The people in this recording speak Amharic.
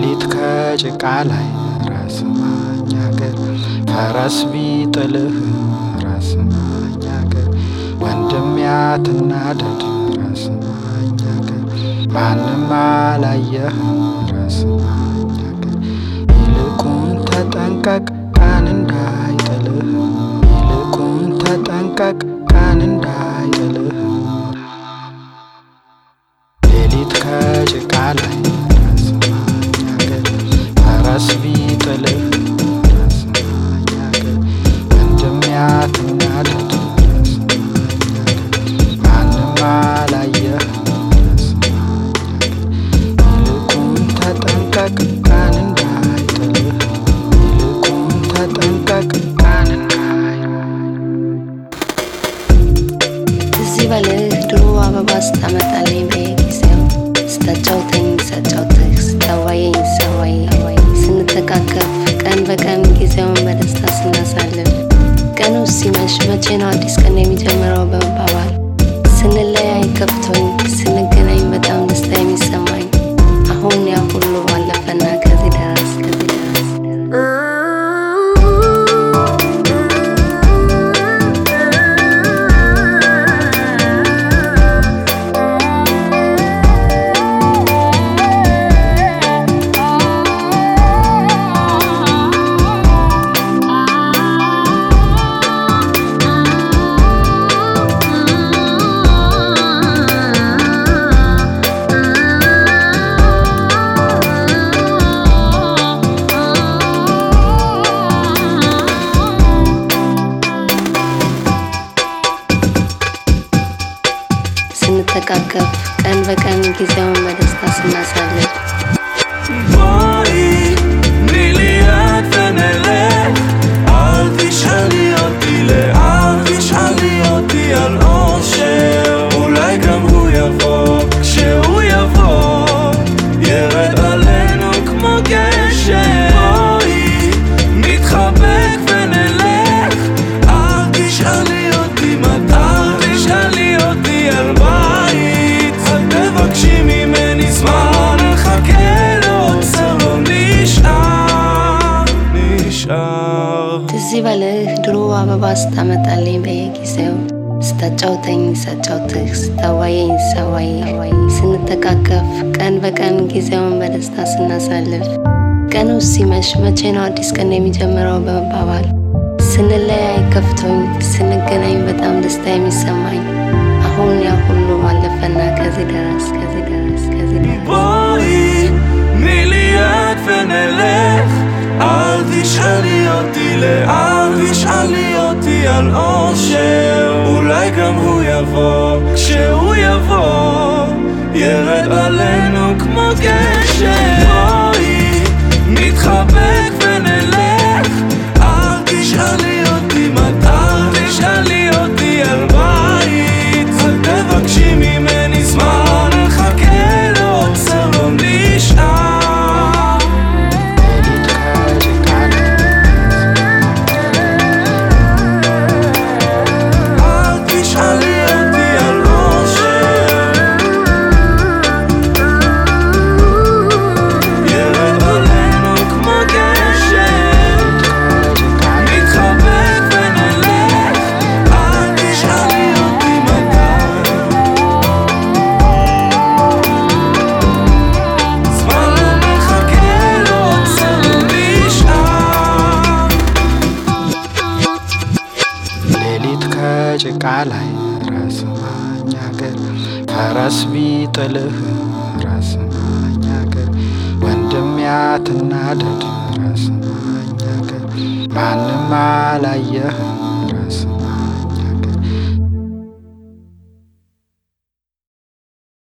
ሌሊት ከጭቃ ላይ ራስ ማኝ አገር ፈረስ ቢጥልህ ራስ ማኝ አገር ወንድም ያትናደድ ራስ ማኝ አገር ማንም አላየህ ራስ ማኝ አገር ይልቁን ተጠንቀቅ ቀን እንዳይጥልህ ይልቁን ተጠንቀቅ ቀን እንዳይጥልህ ሌሊት ከጭቃ ላይ ራስ ማኝ አገር ፈረስ ቢጥልህ ራስ ማኝ አገር ወንድም ያትናደድ ራስ ማኝ አገር ማንም አላየህ ራስ ማኝ አገር ይልቁን ተጠንቀቅ ቀን እንዳይጥልህ ይልቁን ተጠንቀቅ ቀን እንዳይጥልህ ትዝ ይበልህ ድሮ አበባ ስታመጣልኝ በየጊዜው ስታጫውተኝ ሳጫውትህ ስታዋየኝ ሳዋይ ስንተቃቀፍ ቀን በቀን ጊዜውን በደስታ ስናሳልፍ ቀኑ ሲመሽ መቼ ነው አዲስ ቀን የሚጀምረው በመባባል ስንለያይ ከፍቶኝ ስንገናኝ በጣም ደስታ የሚሰማኝ አሁን ያ ሁሉ ባለፈና ከዚህ ደረስ ከዚህ ደረስ ስንተቃቀፍ ቀን በቀን ጊዜውን በደስታ ስናሳልፍ בואי, תני לי יד ונלך. אל תשאלי אותי לאן, תשאלי אותי על אושר. אולי גם הוא יבוא, כשהוא יבוא, ירד עלינו כמו גשם. בואי, נתחבק ונלך. אל תשאלי אותי מתי, אל תשאלי אותי על בית. אל תבקשי ממני זמן, נחכה לעוצר, לא נשאר, נשאר. ትዝ ይበልህ ድሮ አበባ ስታመጣልኝ በየጊዜው ስታጫውተኝ ሳጫውትህ ስታዋየኝ ሳዋይ ስንተቃቀፍ ቀን በቀን ጊዜውን በደስታ ስናሳልፍ ቀኑ ሲመሽ መቼ ነው አዲስ ቀን የሚጀምረው በመባባል ስንለያይ ከፍቶኝ ስንገናኝ በጣም ደስታ የሚሰማኝ አሁን ያ ሁሉ አለፈና ከዚህ ደረስ ከዚህ ደረስ ከዚህ ደረስ בואי, תני לי יד ונלך. אל תשאלי אותי לאן, תשאלי אותי על אושר. אולי גם הוא יבוא, כשהוא יבוא, ירד עלינו כמו גשם. בואי, נתחבק ונלך. אל תשאלי אותי מתי, אל תשאלי אותי על בית. אל תבקשי ממני זמן, נחכה לעוצר, לא נשאר. ሌሊት ከጭቃ ላይ אל תשאלי אותי על אושר. ירד עלינו כמו גשם. ከጭቃ ላይ נתחבק ונלך. אל תשאלי אותי מתי. זמן לא מחכה, לא עוצר, לא נשאר. ሌሊት ከጭቃ ላይ ራስ ማኝ አገር ፈረስ ቢጥልህ ራስ ማኝ አገር ወንድም ያትናደድ ራስ ማኝ አገር ማንም አላየህ ራስ